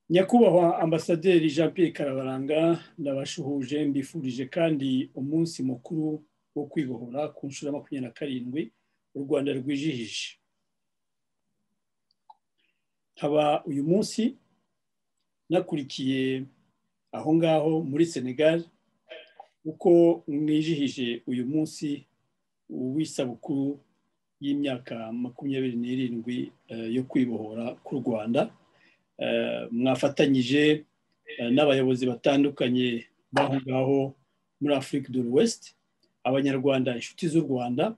nyakubahwa ambasaderi jean Pierre karabaranga ndabashuhuje mbifurije kandi umunsi mukuru wo kwibohora ku nshuro ya makumyabiri na karindwi u rwanda rwijihije nkaba uyu munsi nakurikiye aho ngaho muri senegal uko mwijihije uyu munsi w'isabukuru y'imyaka makumyabiri n'irindwi yo kwibohora ku rwanda mwafatanyije n'abayobozi batandukanye b'aho ngaho muri afurika dore wesite abanyarwanda inshuti z'u rwanda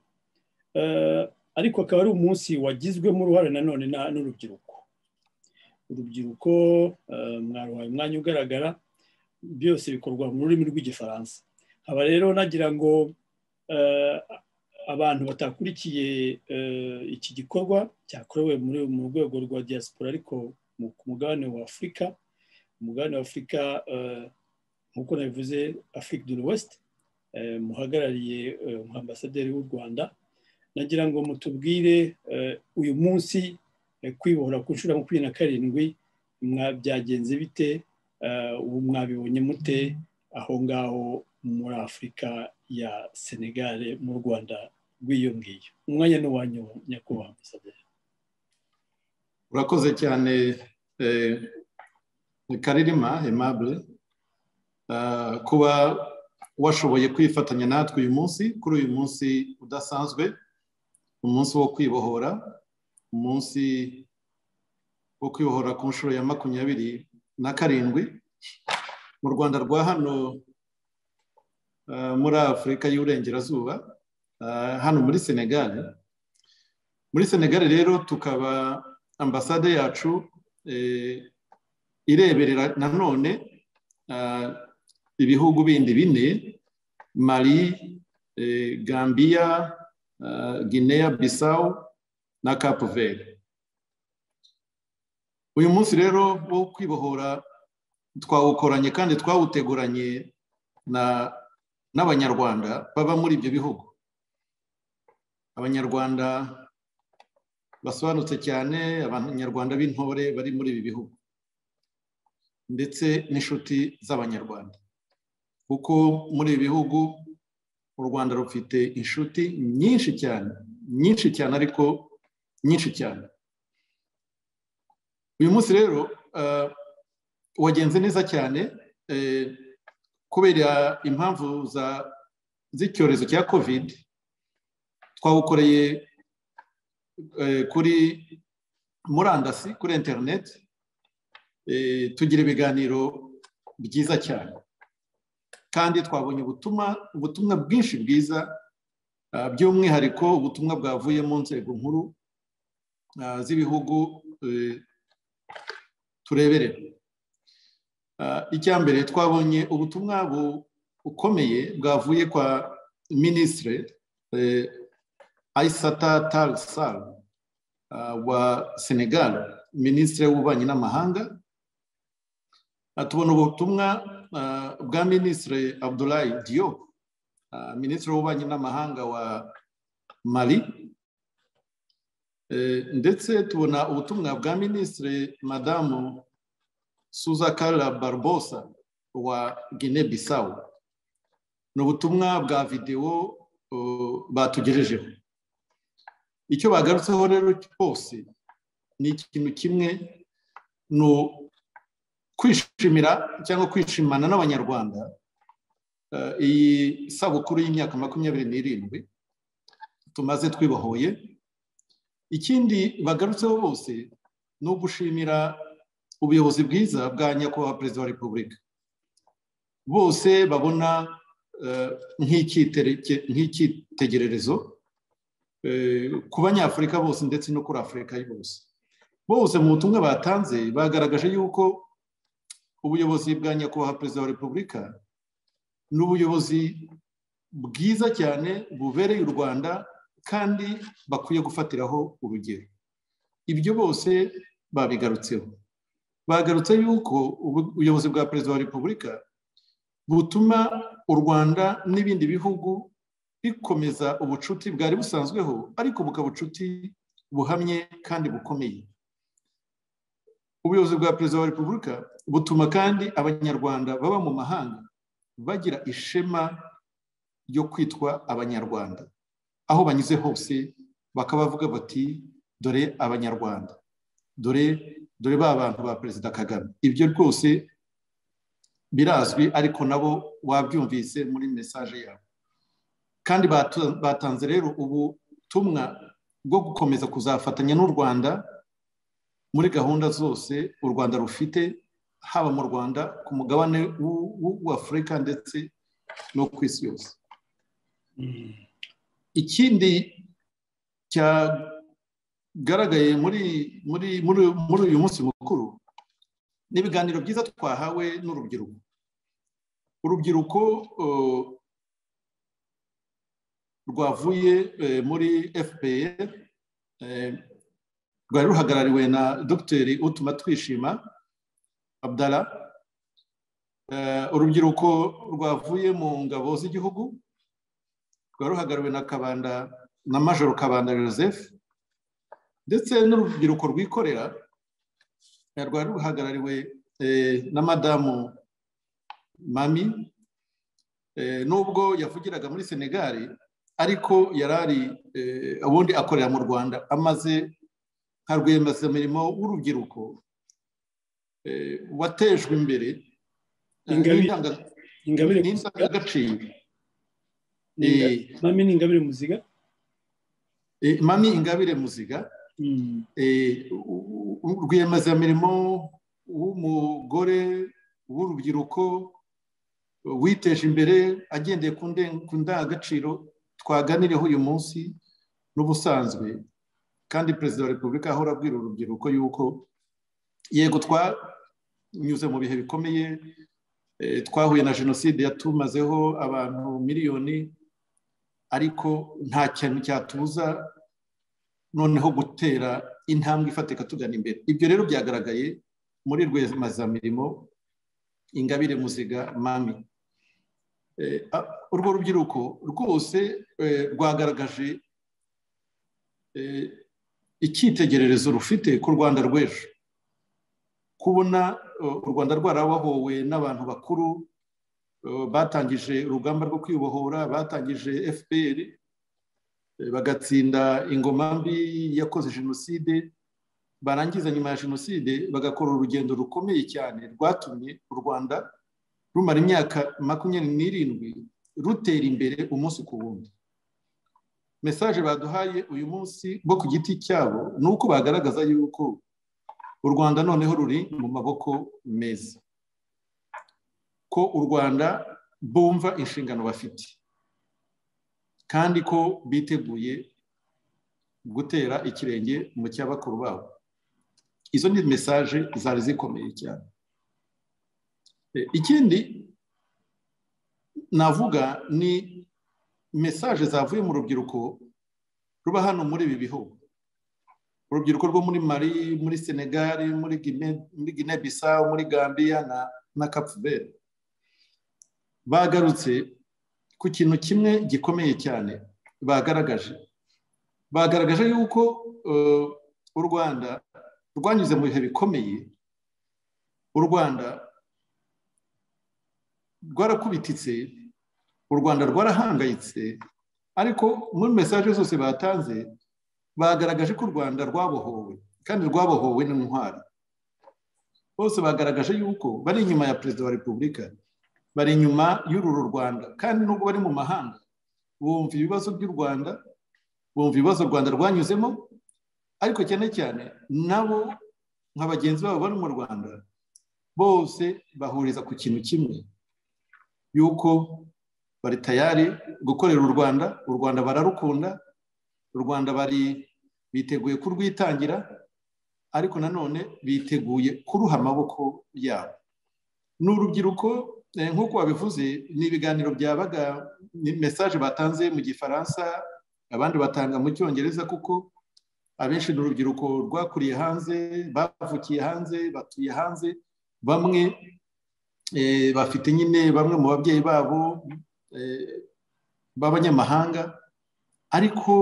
ariko akaba ari umunsi wagizwemo uruhare nanone n'urubyiruko urubyiruko mwaruhaye umwanya ugaragara byose bikorwa mu rurimi rw'igifaransa nkaba rero nagira ngo abantu batakurikiye iki gikorwa cyakorewe mu rwego rwa diaspora ariko ku mugabane wa afurika umugabane wa afurika nk'uko nabivuze afurika dore wesite muhagarariye ambasaderi w'u rwanda nagira ngo mutubwire uyu munsi kwibohora ku nshuro ya makumyabiri na karindwi byagenze bite ubu mwabibonye mute aho ngaho muri afurika ya senegare mu rwanda rw'iyo ngiyo umwanya ni uwanyu nyakubahwa ambasaderi urakoze cyane karirima emabure kuba washoboye kwifatanya natwe uyu munsi kuri uyu munsi udasanzwe umunsi wo kwibohora umunsi wo kwibohora ku nshuro ya makumyabiri na karindwi mu rwanda rwa hano muri afurika y'uburengerazuba hano muri senegal muri senegal rero tukaba ambasade yacu ireberera nanone ibihugu bindi bine mari gambiya guinea bisawu na kapu veri uyu munsi rero wo kwibohora twawukoranye kandi twawuteguranye n'abanyarwanda baba muri ibyo bihugu abanyarwanda basobanutse cyane abanyarwanda b'intore bari muri ibi bihugu ndetse n'inshuti z'abanyarwanda kuko muri ibi bihugu u rwanda rufite inshuti nyinshi cyane nyinshi cyane ariko nyinshi cyane uyu munsi rero wagenze neza cyane kubera impamvu z'icyorezo cya kovide twawukoreye kuri murandasi kuri interineti tugira ibiganiro byiza cyane kandi twabonye ubutumwa ubutumwa bwinshi bwiza by'umwihariko ubutumwa bwavuye mu nzego nkuru z'ibihugu tureberera icya mbere twabonye ubutumwa bukomeye bwavuye kwa minisitire ayisata tarisari wa senegal minisitiri w'ububanyi n'amahanga tubona ubutumwa bwa minisitiri abdulayi diyo minisitiri w'ububanyi n'amahanga wa mari ndetse tubona ubutumwa bwa minisitiri madamu suzakara barbosa wa gine bisawu ni ubutumwa bwa videwo batugejejeho icyo bagarutseho rero cyose ni ikintu kimwe ni kwishimira cyangwa kwishimana n'abanyarwanda iyi sabukuru y'imyaka makumyabiri n'irindwi tumaze twibohoye ikindi bagarutseho bose ni ugushimira ubuyobozi bwiza bwa nyakubahwa perezida wa repubulika bose babona nk'icyitegererezo ku banyafurika bose ndetse no kuri afurika bose bose mu butumwa batanze bagaragaje yuko ubuyobozi bwa nyakubahwa perezida wa repubulika ni ubuyobozi bwiza cyane bubereye u rwanda kandi bakwiye gufatiraho urugero ibyo bose babigarutseho bagarutse yuko ubuyobozi bwa perezida wa repubulika butuma u rwanda n'ibindi bihugu bikomeza ubucuti bwari busanzweho ariko bukaba ubucuti buhamye kandi bukomeye ubuyobozi bwa perezida wa repubulika butuma kandi abanyarwanda baba mu mahanga bagira ishema ryo kwitwa abanyarwanda aho banyuze hose bakaba bavuga bati dore abanyarwanda dore dore ba bantu ba perezida kagame ibyo rwose birazwi ariko nabo wabyumvise muri mesaje yabo kandi batanze rero ubutumwa bwo gukomeza kuzafatanya n'u rwanda muri gahunda zose u rwanda rufite haba mu rwanda ku mugabane w'afurika ndetse no ku isi yose ikindi cyagaragaye muri muri muri uyu munsi mukuru ni ibiganiro byiza twahawe n'urubyiruko urubyiruko rwavuye muri fpr rwari ruhagarariwe na dogiteri utuma twishima abdara urubyiruko rwavuye mu ngabo z'igihugu rwari ruhagarariwe na kabanda na majoro kabanda joseph ndetse n'urubyiruko rwikorera rwari ruhagarariwe na madamu mami nubwo yavugiraga muri senegali ariko yari ari ubundi akorera mu rwanda amaze nka rwiyemezamirimo w'urubyiruko watejwe imbere n'indangagaciro mami ni ingabire muziga mami ingabire muziga rwiyemezamirimo w'umugore w'urubyiruko witeje imbere agendeye ku ndangagaciro twaganiriyeho uyu munsi n'ubusanzwe kandi perezida wa repubulika ahora abwira urubyiruko yuko yego twanyuze mu bihe bikomeye twahuye na jenoside yatumazeho abantu miliyoni ariko nta kintu cyatuza noneho gutera intambwe ifatika tugana imbere ibyo rero byagaragaye muri rwemazamirimo ingabire muziga mami urwo rubyiruko rwose rwagaragaje icyitegererezo rufite ku rwanda rw'ejo kubona u rwanda rwarabohowe n'abantu bakuru batangije urugamba rwo kwibohora batangije fpr bagatsinda ingoma mbi yakoze jenoside barangiza nyuma ya jenoside bagakora urugendo rukomeye cyane rwatumye u rwanda rumara imyaka makumyabiri n'irindwi rutera imbere umunsi ku wundi mesaje baduhaye uyu munsi bo ku giti cyabo ni uko bagaragaza yuko u rwanda noneho ruri mu maboko meza ko u rwanda bumva inshingano bafite kandi ko biteguye gutera ikirenge mu cya bakuru babo izo ni mesaje zari zikomeye cyane ikindi navuga ni mesaje zavuye mu rubyiruko ruba hano muri ibi bihugu urubyiruko rwo muri mari muri senegali muri gine bisawu muri gambiya na kapuveri bagarutse ku kintu kimwe gikomeye cyane bagaragaje bagaragaje yuko u rwanda rwanyuze mu bihe bikomeye u rwanda rwarakubititse u rwanda rwarahangayitse ariko muri mesaje zose batanze bagaragaje ko u rwanda rwabohowe kandi rwabohowe n'intwari bose bagaragaje yuko bari inyuma ya perezida wa repubulika bari inyuma y'uru rwanda kandi nubwo bari mu mahanga bumva ibibazo by'u rwanda bumva ibibazo u rwanda rwanyuzemo ariko cyane cyane nabo nka bagenzi babo bari mu rwanda bose bahuriza ku kintu kimwe yuko bari tayari gukorera u rwanda u rwanda bararukunda u rwanda bari biteguye kurwitangira ariko nanone biteguye kuruha amaboko yabo ni urubyiruko nk'uko wabivuze ni ibiganiro byabaga ni mesaje batanze mu gifaransa abandi batanga mu cyongereza kuko abenshi ni urubyiruko rwakuriye hanze bavukiye hanze batuye hanze bamwe bafite nyine bamwe mu babyeyi babo b'abanyamahanga ariko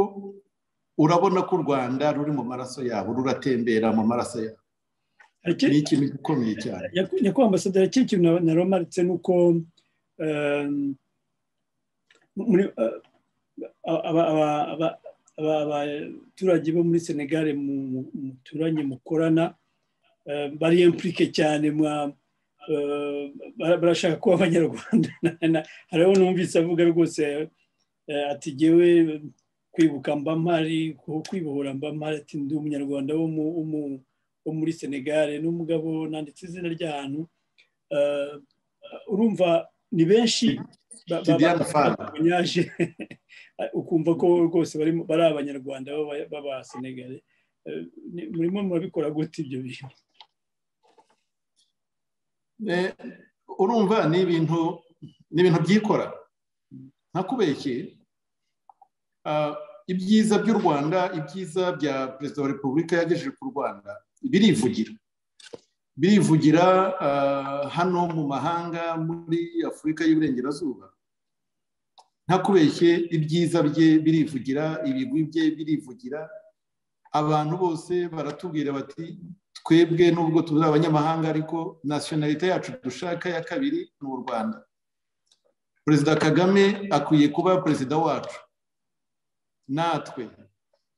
urabona ko u rwanda ruri mu maraso yabo ruratembera mu maraso yabo ni ikintu gikomeye cyane nyakubahwa ambasaderi ikindi kintu naromaritse ni uko abaturage bo muri senegare muturanye mukorana bari impurike cyane barashaka kuba abanyarwanda hariho n'umvise avuga rwose ati ngewe kwibuka mba mpari kwibohora mba mpari ati ndi umunyarwanda wo muri senegare n'umugabo nanditse izina ry'ahantu urumva ni benshi banyaje ukumva ko rwose bari abanyarwanda baba senegare murimo murabikora gute ibyo bintu urumva ni ibintu ni ibintu byikora ntakubeshye ibyiza by'u rwanda ibyiza bya perezida wa repubulika yagejeje ku rwanda birivugira birivugira hano mu mahanga muri afurika y'uburengerazuba ntakubeshye ibyiza bye birivugira ibigwi bye birivugira abantu bose baratubwira bati twebwe nubwo turi abanyamahanga ariko nasiyonalite yacu dushaka ya kabiri ni u rwanda perezida kagame akwiye kuba perezida wacu natwe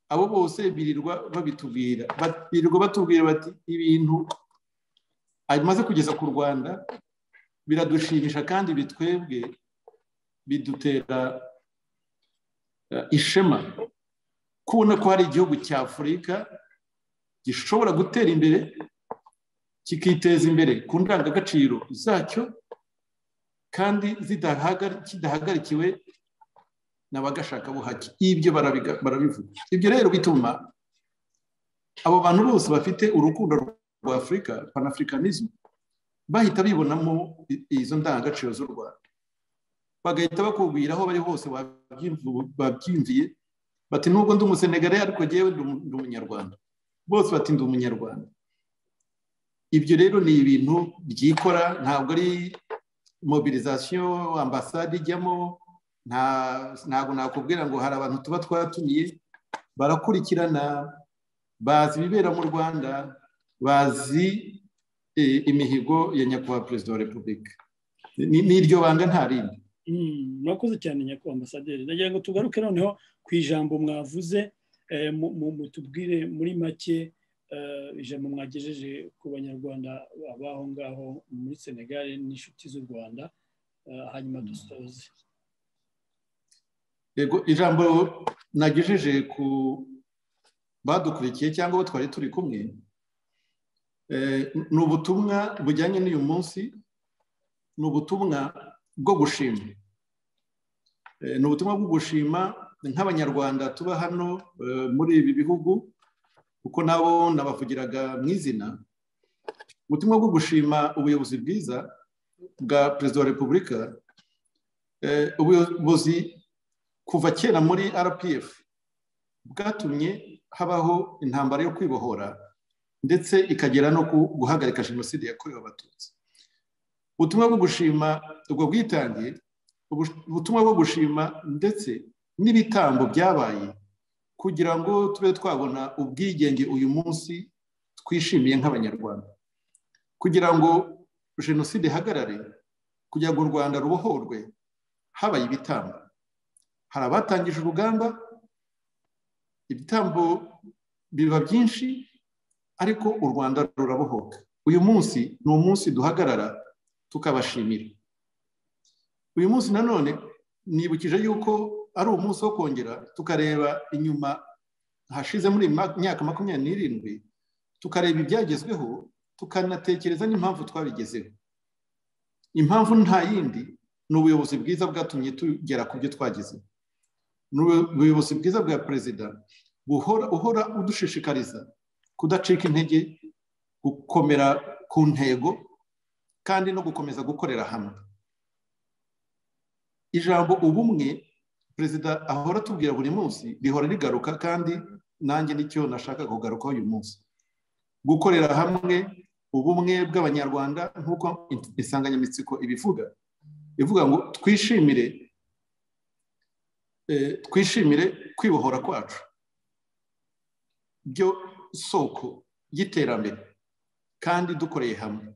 abo bose birirwa babitubwira birirwa batubwira bati ibintu amaze kugeza ku rwanda biradushimisha kandi bitwebwe bidutera ishema kubona ko hari igihugu cya afurika gishobora gutera imbere kikiteza imbere ku ndangagaciro zacyo kandi kidahagarikiwe n'abagashakabuhake ibyo barabivuga ibyo rero bituma abo bantu bose bafite urukundo rwa afurika panafurikanisme bahita bibonamo izo ndangagaciro z'u rwanda bagahita bakubwira aho bari hose babyimviye bati nubwo ndi umusenegare ariko ngewe ndi umunyarwanda bose bati ndi umunyarwanda ibyo rero ni ibintu byikora ntabwo ari mobilizasiyo ambasade ijyamo ntabwo nakubwira ngo hari abantu tuba twatumiye barakurikirana bazi ibibera mu rwanda bazi imihigo ya nyakubahwa perezida wa repubulika n'iryo banga nta rindi murakoze cyane nyakubahwa ambasaderi ndagira ngo tugaruke noneho ku ijambo mwavuze mutubwire muri make ijambo mwagejeje ku banyarwanda baho ngaho muri senegal n'inshuti z'u rwanda hanyuma dusoze ijambo nagejeje ku badukurikiye cyangwa abo twari turi kumwe ni ubutumwa bujyanye n'uyu munsi ni ubutumwa bwo gushima ni ubutumwa bwo gushima nk'abanyarwanda tuba hano muri ibi bihugu kuko nabo nabavugiraga mu izina ubutumwa bwo gushima ubuyobozi bwiza bwa perezida wa repubulika ubuyobozi kuva kera muri rpf bwatumye habaho intambara yo kwibohora ndetse ikagera no guhagarika jenoside yakorewe abatutsi ubutumwa bwo gushima ubwo bwitange ubutumwa bwo gushima ndetse n'ibitambo byabaye kugira ngo tube twabona ubwigenge uyu munsi twishimiye nk'abanyarwanda kugira ngo jenoside ihagarare kugira ngo u rwanda rubohorwe habaye ibitambo hari abatangije urugamba ibitambo biba byinshi ariko u rwanda rurabohoka uyu munsi ni umunsi duhagarara tukabashimira uyu munsi nanone nibukije yuko ari umunsi wo kongera tukareba inyuma hashize muri myaka makumyabiri n'irindwi tukareba ibyagezweho tukanatekereza n'impamvu twabigezeho impamvu nta yindi ni ubuyobozi bwiza bwatumye tugera ku byo twagezeho ni ubuyobozi bwiza bwa perezida uhora udushishikariza kudacika intege gukomera ku ntego kandi no gukomeza gukorera hamwe ijambo ubumwe perezida ahora atubwira buri munsi rihora rigaruka kandi nanjye nicyo nashaka kugarukaho uyu munsi gukorera hamwe ubumwe bw'abanyarwanda nk'uko insanganyamatsiko ibivuga ivuga ngo twishimire twishimire kwibohora kwacu byo soko y'iterambere kandi dukoreye hamwe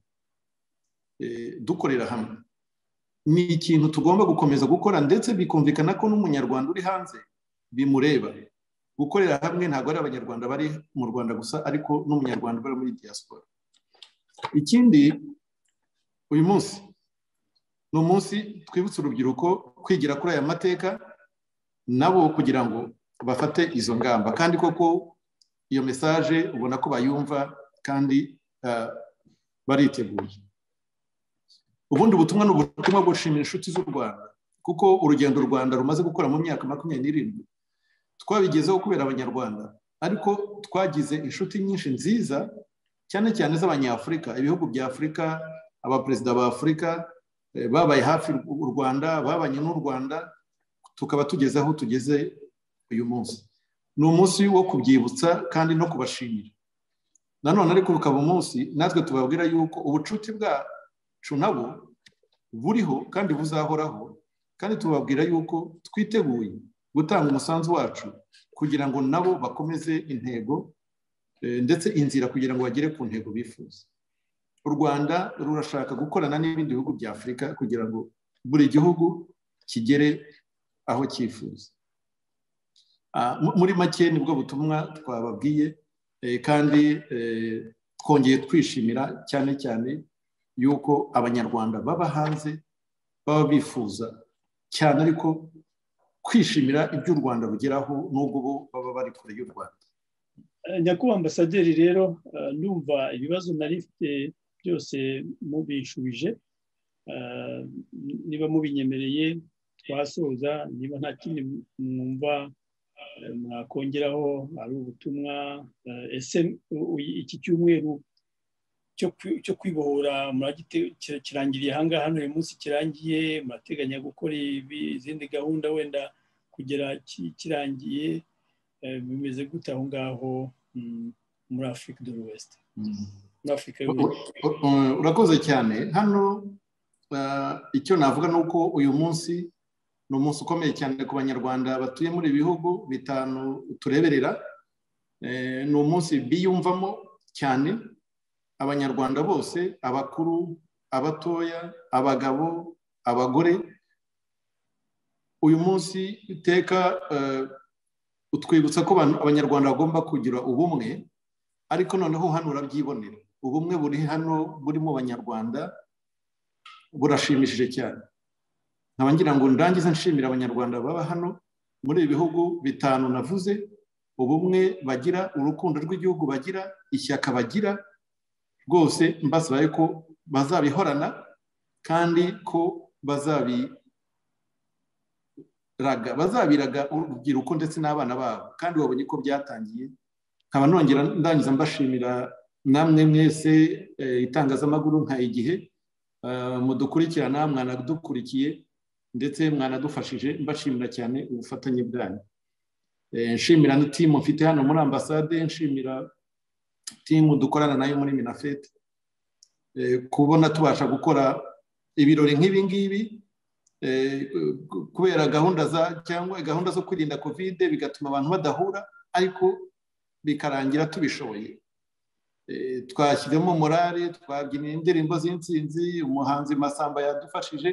dukorera hamwe ni ikintu tugomba gukomeza gukora ndetse bikumvikana ko n'umunyarwanda uri hanze bimureba gukorera hamwe ntabwo ari abanyarwanda bari mu rwanda gusa ariko n'umunyarwanda uba muri diaspora ikindi uyu munsi ni umunsi twibutsa urubyiruko kwigira kuri aya mateka nabo kugira ngo bafate izo ngamba kandi koko iyo mesaje ubona ko bayumva kandi bariteguye ubundi butumwa ni ubutumwa gushimira inshuti z'u rwanda kuko urugendo u rwanda rumaze gukora mu myaka makumyabiri n'irindwi twabigezeho kubera abanyarwanda ariko twagize inshuti nyinshi nziza cyane cyane z'abanyafurika ibihugu bya afurika abaperezida ba afurika babaye hafi u rwanda babanye n'u rwanda tukaba tugeze aho tugeze uyu munsi ni umunsi wo kubyibutsa kandi no kubashimira nanone ariko bukaba umunsi natwe tubabwira yuko ubucuti bwacu nabo buriho kandi buzahoraho kandi tubabwira yuko twiteguye gutanga umusanzu wacu kugira ngo nabo bakomeze intego ndetse inzira kugira ngo bagere ku ntego bifuza u rwanda rurashaka gukorana n'ibindi bihugu bya afurika kugira ngo buri gihugu kigere aho cyifuza muri make nibwo butumwa twababwiye kandi twongeye twishimira cyane cyane yuko abanyarwanda baba hanze baba bifuza cyane ariko kwishimira ibyo u rwanda rugeraho n'ubwo bo baba bari kure y'u rwanda nyakubahwa ambasaderi rero ndumva ibibazo nari mfite byose mubishubije niba mubinyemereye twasoza niba nta kindi mwumva mwakongeraho ari ubutumwa ese iki cyumweru cyo kwibohora kirangiriye ahangaha hano uyu munsi kirangiye murateganya gukora izindi gahunda wenda kugera kirangiye bimeze gute aho ngaho muri afurika do wesite urakoze cyane hano icyo navuga ni uko uyu munsi ni umunsi ukomeye cyane ku banyarwanda batuye muri ibi bihugu bitanu tureberera ni umunsi biyumvamo cyane abanyarwanda bose abakuru abatoya abagabo abagore uyu munsi iteka utwibutsa ko abanyarwanda bagomba kugira ubumwe ariko noneho hano urabyibonera ubumwe buri hano burimo abanyarwanda burashimishije cyane nkaba ngira ngo ndangize nshimira abanyarwanda baba hano muri ibi bihugu bitanu navuze ubumwe bagira urukundo rw'igihugu bagira ishyaka bagira rwose mbasabaye ko bazabihorana kandi ko bazabiraga bazabiraga urubyiruko ndetse n'abana babo kandi babonye ko byatangiye nkaba nongera ndangiza mbashimira namwe mwese itangazamakuru nka igihe mudukurikirana mwanadukurikiye ndetse mwanadufashije mbashimira cyane ubufatanye bwanyu nshimira na timu mfite hano muri ambasade nshimira timu dukorana nayo muri minafete kubona tubasha gukora ibirori nk'ibi ngibi kubera gahunda za cyangwa gahunda zo kwirinda kovide bigatuma abantu badahura ariko bikarangira tubishoboye twashyizemo morale twabyinira indirimbo z'insinzi umuhanzi masamba yadufashije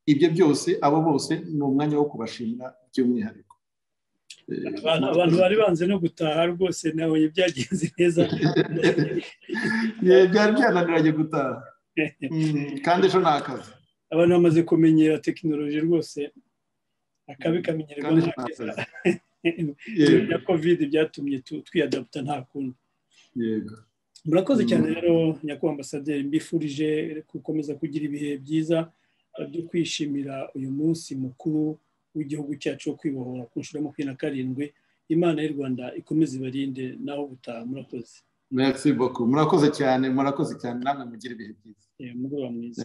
ibyo byose abo bose ni umwanya wo kubashimira by'umwihariko abantu bari banze no gutaha rwose nawe byagenze neza byari byananiranye gutaha kandi ejo ni akazi abantu bamaze kumenyera tekinoloji rwose akabi kamenyerwa na kovide byatumye twiyadaputa nta kundi murakoze cyane rero nyakubahwa ambasaderi mbifurije gukomeza kugira ibihe byiza byo kwishimira uyu munsi mukuru w'igihugu cyacu wo kwibohora ku nshuro ya makumyabiri na karindwi imana y'u rwanda ikomeze ibarinde naho gutaha murakoze murakoze cyane murakoze cyane namwe mugira ibihe byiza mugoroba mwiza